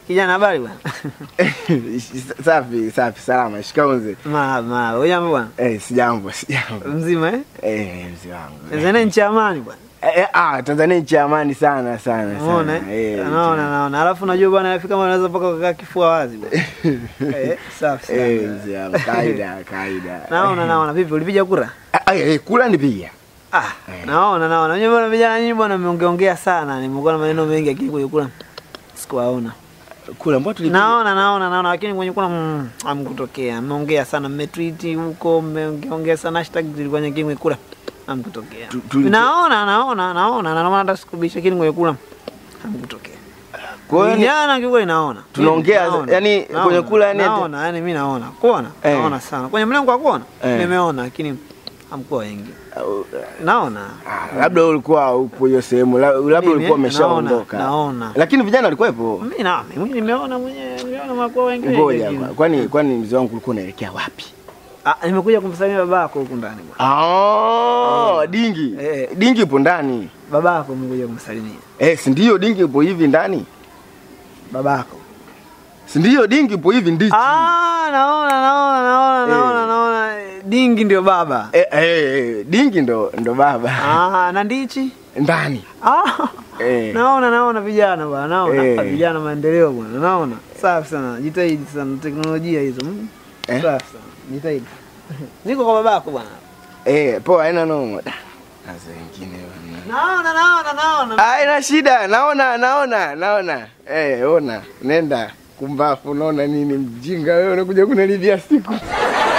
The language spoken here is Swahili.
Kijana habari bwana? safi safi, salama. Shikamoo mzee. Marahaba, marahaba. Hujambo bwana? Eh, sijambo sijambo. Mzima eh? Eh, mzee wangu. Tanzania nchi ya amani bwana. Eh, eh, ah, Tanzania nchi ya amani sana sana Unaona sana. eh? Eh, Naona naona. Alafu unajua bwana nafika kama unaweza mpaka kukaa kifua wazi bwana. Eh, safi Eh, sana. mzee wangu. Kaida kaida. Naona naona. Vipi ulipiga kura? Ah, eh, kula nipiga. Ah, Eh. naona naona. Unajua bwana vijana nyinyi bwana mmeongeongea sana. Nimekuwa na maneno mengi lakini kwenye kura sikuwaona. Kula mbona tulipiga? Naona naona naona lakini kwenye kura mm, hamkutokea. Mmeongea sana, mmetweet huko, mmeongea sana hashtag zilikuwa nyingi kwenye kura. Hamkutokea. Tu- tu- Naona naona naona na maana hata sikubisha lakini kwenye kura hamkutokea. Kwa hiyo ni- Vijana kiukweli naona. Tunaongea, Naona, yani, naona, kwenye kula, yani, naona yani mimi naona. Kuona? Eh. Naona sana. Kwenye mlengo wa kuona? Eh. Nimeona lakini hamkuwa wengi. Au, Naona. ah, labda ulikuwa upo hiyo sehemu, la- labda Mimi, ulikuwa umeshaondoka. naona, naona. Lakini vijana walikuwepo. Mimi na mimi nimeona mwenyewe, nimeona makuwa wengi. Ngoja, wengi. kwa- kwani kwani mzee wangu ulikuwa unaelekea wapi? Ah, nimekuja kumsalimia babako huku ndani bwana. Ah, dingi. Eh. Dingi ipo ndani. Babako nimekuja kumsalimia. Eh, si ndio dingi ipo hivi ndani? Babako. Si ndio dingi ipo hivi ndichi. Ah, naona naona naona Eh. naona naona dingi ndio baba. Eh, eh, eh, dingi ndo ndo baba. Ah, na ndichi? Ndani. Ah. Eh. Naona naona vijana bwana, naona Eh. Ah, vijana maendeleo bwana, naona. Safi sana. Jitahidi sana teknolojia hizo. Mm. Eh? Safi sana. Jitahidi. Niko kwa babako bwana. Eh, poa haina noma. Da, Sasa wengine bwana. Naona naona naona. Haina shida, naona naona naona. Eh, ona, nenda kumbafu unaona nini mjinga wewe unakuja kunalibia siku.